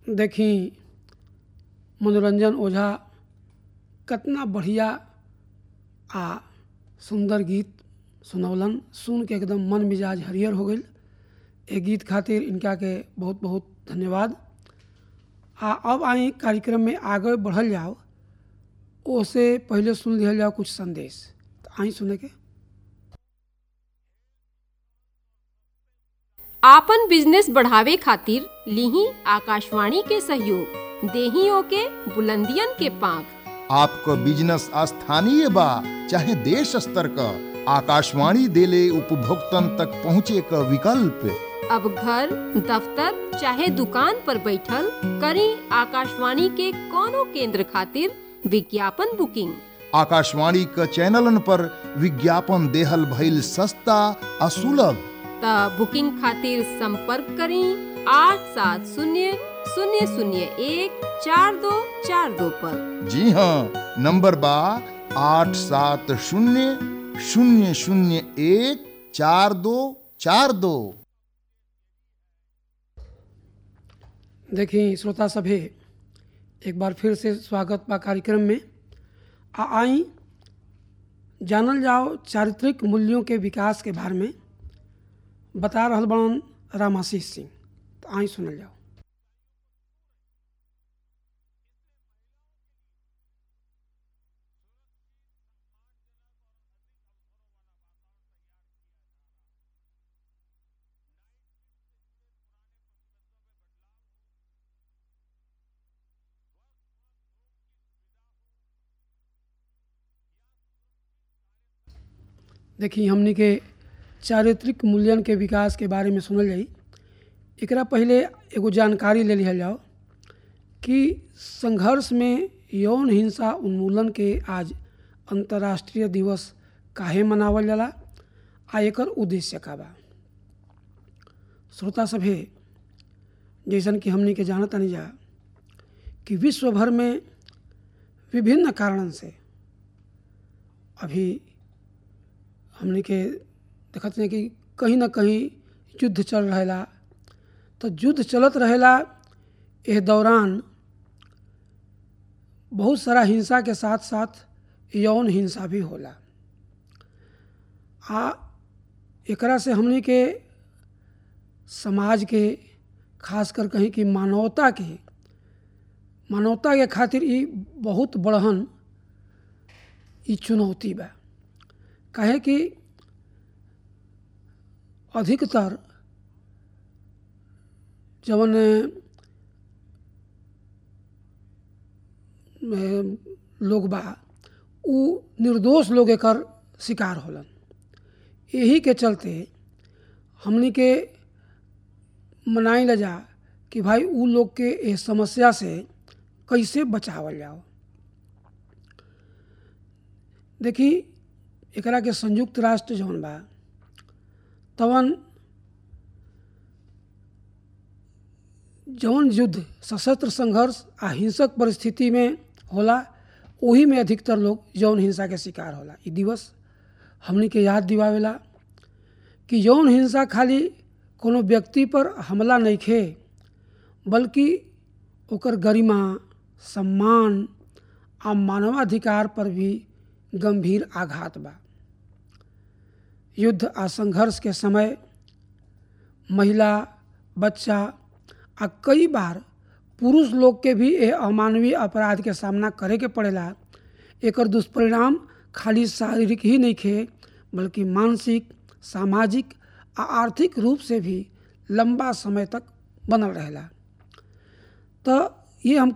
देखी मनोरंजन ओझा कितना बढ़िया आ सुंदर गीत सुनौलन सुन के एकदम मन मिजाज हरियर हो गई ए गीत खातिर इनका के बहुत बहुत धन्यवाद आ अब आई कार्यक्रम में आगे बढ़ल जाओ ओसे पहले सुन लिहल जाओ कुछ संदेश तो आई सुने के आपन बिजनेस बढ़ावे खातिर लिही आकाशवाणी के सहयोग देहियों के बुलंदियन के पांख आपको बिजनेस स्थानीय बा चाहे देश स्तर का आकाशवाणी देले उपभोक्तन तक पहुँचे का विकल्प अब घर दफ्तर चाहे दुकान पर बैठल करी आकाशवाणी के कोनो केंद्र खातिर विज्ञापन बुकिंग आकाशवाणी का चैनलन पर विज्ञापन देहल भइल सस्ता आ सुलभ त बुकिंग खातिर संपर्क करी आठ सात शून्य शून्य शून्य एक चार दो चार दो पर जी हाँ नंबर बा आठ सात शून्य शून्य शून्य एक चार दो चार दो देखी श्रोता सभे एक बार फिर से स्वागत बा कार्यक्रम में आ आई जानल जाओ चारित्रिक मूल्यों के विकास के बारे में बता रहल बड़न रामाशीष सिंह तो आई सुनल जाओ देखी हमनी के चारित्रिक मूल्यन के विकास के बारे में सुनल जाई एकरा पहले एगो जानकारी ले लिहल जाओ कि संघर्ष में यौन हिंसा उन्मूलन के आज अंतर्राष्ट्रीय दिवस काहे मनावल जाला आ एकर उद्देश्य का बा श्रोता सभे जैसन कि हमनी के जानत नहीं जा कि विश्व भर में विभिन्न कारणन से अभी हमने के देखत हैं कि कहीं ना कहीं युद्ध चल रहेला तो युद्ध चलत रहेला एह दौरान बहुत सारा हिंसा के साथ साथ यौन हिंसा भी होला आ एकरा से हमने के समाज के खास कर कहीं कि मानवता के मानवता के खातिर ई बहुत बड़हन ई चुनौती बा काहे कि अधिकतर जवन लोग बा उ निर्दोष लोग एकर शिकार होलन यही के चलते हमनी के मनाई ल जा कि भाई उ लोग के इस समस्या से कैसे बचावल जाओ देखी एकरा के संयुक्त राष्ट्र जौन बा तवन जौन युद्ध सशस्त्र संघर्ष आ हिंसक परिस्थिति में होला वही में अधिकतर लोग यौन हिंसा के शिकार होला ई दिवस हमनी के याद दिवावेला कि यौन हिंसा खाली कोनो व्यक्ति पर हमला नहीं खे बल्कि ओकर गरिमा सम्मान आ मानवाधिकार पर भी गंभीर आघात बा युद्ध आ संघर्ष के समय महिला बच्चा आ कई बार पुरुष लोग के भी यह अमानवीय अपराध के सामना करे के पड़ेला एकर दुष्परिणाम खाली शारीरिक ही नहीं खे बल्कि मानसिक सामाजिक आ आर्थिक रूप से भी लंबा समय तक बनल रहेला तो ये हम